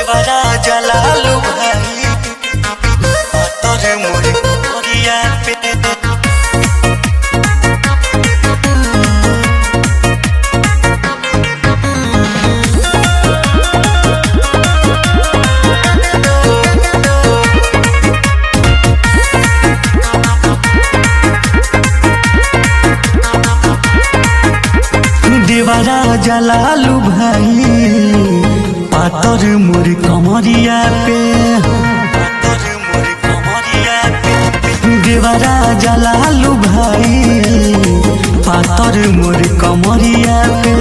देवरा जलालू भाई तोरे मोरे मोरिया पे देवरा जलालू भाई पातर मोर कमरिया पे पातर मोर कमरिया पे देवरा जलालू भाई पातर मोर कमरिया पे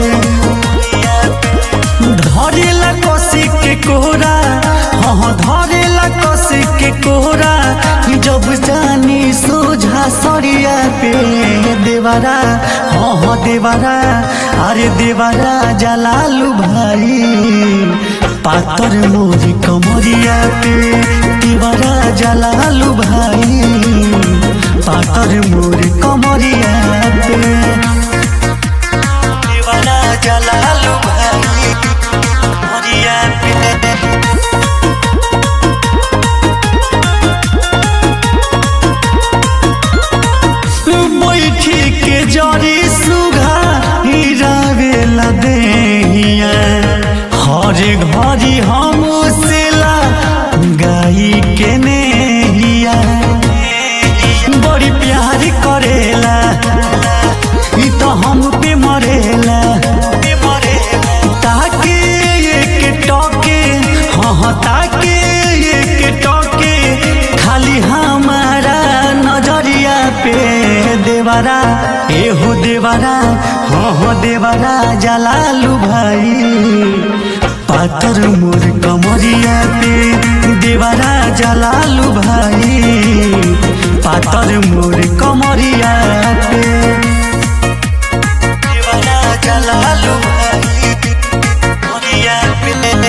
धरेला कसी के कोरा हाँ धरेला कसी के कोरा जब जानी सोझा सरिया पे देवरा हाँ हाँ देवरा अरे देवरा जलालू भाई पातर मोरी कमरिया पे देवरा जलालू भाई पातर मोरी कमरिया पे देवरा जलालू भाई कमरिया पे बैठी के जरी सुघा हिरावेला देहिया हर घड़ी हम सेला गाई के नेहिया बड़ी प्यार करेला ई तो हम पे मरेला ताके एक टोके हाँ हाँ ताके एक टोके खाली हमारा नजरिया पे देवरा एहो देवरा हाँ हाँ देवरा जलालू भाई पातर मोर कमरिया पे देवरा जलालू भाई पातर मोर कमरिया पे देवरा जलालू भाई कमरिया पे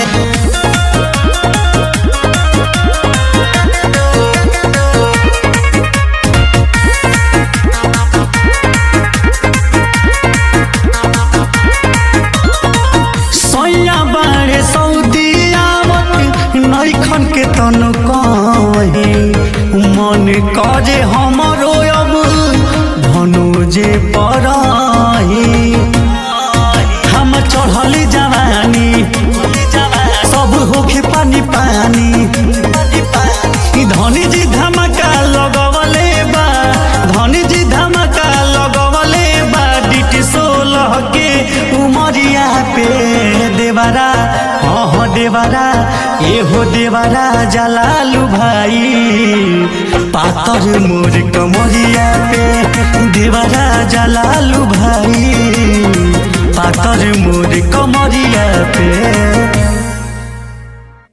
सैया बाड़े सऊदी आवत नैखन के तनु कहे मन करे हमरो अब धनुजे पराही हम चढ़ली जवानी सब होखे पानी पानी ई धनी जी धमका लगवले बा धनी जी धमका लगवले बा डिटी सोलह के उमरिया पे देवरा हाँ हाँ देवरा एहो देवरा जलालू भाई पातर मोर कमरिया पे देवरा जलालू भाई पातर मोर कमरिया पे